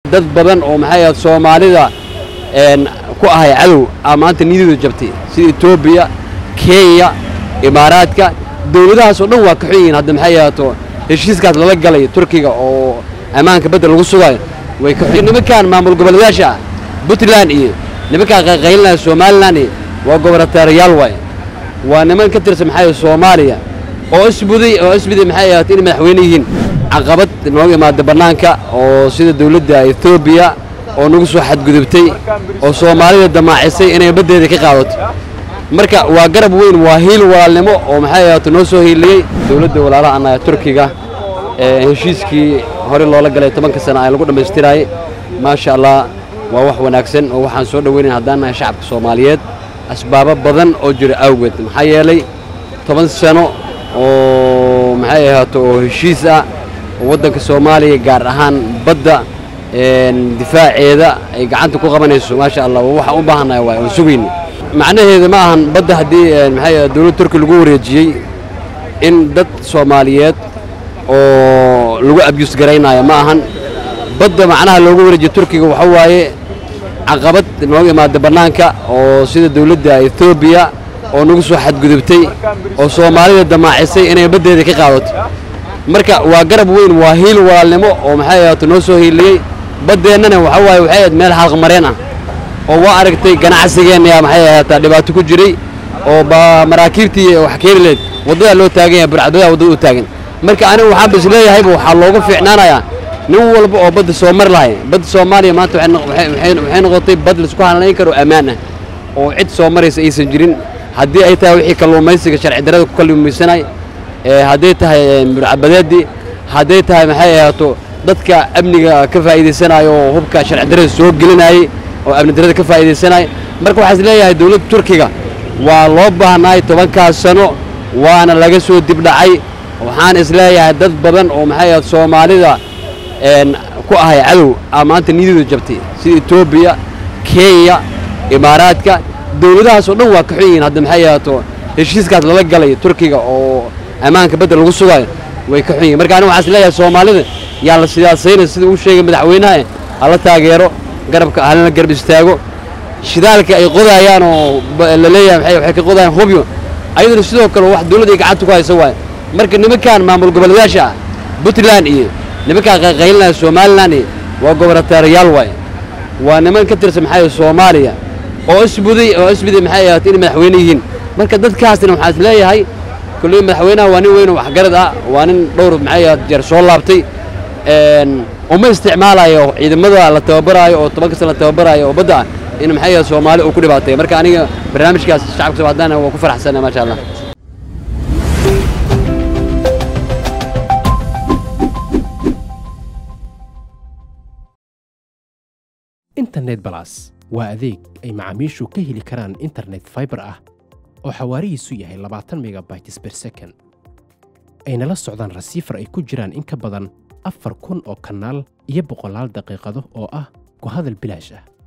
dad badan oo maxay ahayd soomaalida ku ahay cadow aa maanta niyadooda jabtay sida etoobiya kenya imaaraadka dawladahaas oo dhan waa ka xun yihiin hadda maxay ahaato heshiiskaas lala galay turkiga oo ammaanka badda lagu sugayo way ka xun nimankan maamul goboleedayaasha ah puntland iyo nimankaan qayqaylinaya somalilan iyo waa gobornataarayaal waaye waa niman ka tirsan maxay soomaaliya oo isbuday oo isbuday maxay ahaato inay madaxweyne yihiin caqabad nooga imaada bannaanka oo sida dawladda etoobiya oo nagu soo xadgudubtay oo soomaalida damaacisay inay baddeeda ka qaadato marka waa garab weyn waa hiil walaalnimo oo maxay ahaato noo soo hiiliyey dawladda walaalaha annaga turkiga ee heshiiskii hore loola galay tobanka sana ay lagu dhammaystiraayey maasha allah waa wax wanaagsan oo waxaan soo dhoweynayn haddaan nahay shacabka soomaaliyeed asbaabo badan oo jira awgeed maxaa yeelay toban sano oo maxay ahaato oo heshiis ah oo waddanka soomaaliya gaar ahaan badda difaaceeda ay gacanta ku qabanayso maasha allah waxaan u baahannahay waay oon sugayna macnaheeda ma ahan badda haddii maxay dawladda turki lagu wareejiyey in dad soomaaliyeed oo lagu abyus garaynaayo ma ahan badda macnaha loogu wareejiyo turkiga waxa waaye caqabad nooga imaada bannaanka oo sida dawladda etoobiya oo nagu soo xadgudubtay oo soomaalida damaacisay inay baddeeda ka qaadato marka waa garab weyn waa hiil walaalnimo oo maxay ahaato noo soo hiiliyey baddeennana waxa waaye waxay ahayd meel xalqmareen ah oo waa aragtay ganacsigeenna maxay ahaataa dhibaato ku jiray oo maraakiibtii wax keeni leed waddadaa loo taagan yahay burcadadaa waddada u taagan marka anigu waxaan bas leeyahayba waxaa looga fiicnaanayaa nin walba oo badda soo mari lahay badda soomaaliya maanta waxay noqotay bad laisku halnayn karo ammaan ah oo cid soo maraysa aysan jirin haddii ay tahay wixii kalluumaysiga sharci darrada ku kalluumaysanay hadday tahay burcabadeedii hadday tahay maxay ahaato dadka amniga ka faa'iidaysanayo oo hubka sharci darrada soo gelinayey oo amni darrada ka faa'iidaysanaya marka waxaa is leeyahay dawladda turkiga waa loo baahnaay tobankaas sano waana laga soo dibdhacay waxaan is leeyahay dad badan oo maxay ahayd soomaalida ku ahay cadow aa maanta niyadooda jabtay sida etoobiya kenya imaaraadka dawladahaas oo dhan waa ka xun yihiin hadda maxay ahaato heshiiskaas lala galay turkiga oo ammaanka badda lagu sugayo way ka xun yihin marka aniga waxaan is leeyahay soomaalida yaa la siyaasayna sida uu sheegay madaxweynaha hala taageero garabka halana garab istaago shidaalka ay qodaayaan oo la leeyahay waxay ka qodayaan hubyo ayaduna sidoo kale wax dawladda ay gacanta ku haysa waaye marka nimankan maamul goboleedayaasha ah puntland iyo nimankaan qayqaylinaya somalilan iyo waa gobornataarayaal waaye waa niman ka tirsan maxay soomaaliya oo isbuday oo isbuday maxay ahaato inay madaxweyne yihiin marka dadkaasna waxaan is leeyahay kulley madaxweynaha waa nin weyn oo waxgarad ah waa nin dhowr maxay ahaat jeer soo laabtay uma isticmaalayo ciidamada la tababaraayo oo toban kasta la tababaraayo oo badda ah in maxay ahaat soomaali uu ku dhibaatay marka aniga barnaamijkaas shacabka soomaalidan waa ku faraxsanay maasha allah internet balas waa adeeg ay macaamiishu ka heli karaan internet faibar ah oo xawaarihiisu yahay labaatan megabytes ber second ayna la socdaan rasiifar ay ku jiraan in ka badan afar kun oo kanaal iyo boqolaal daqiiqado oo ah ku hadal bilaash ah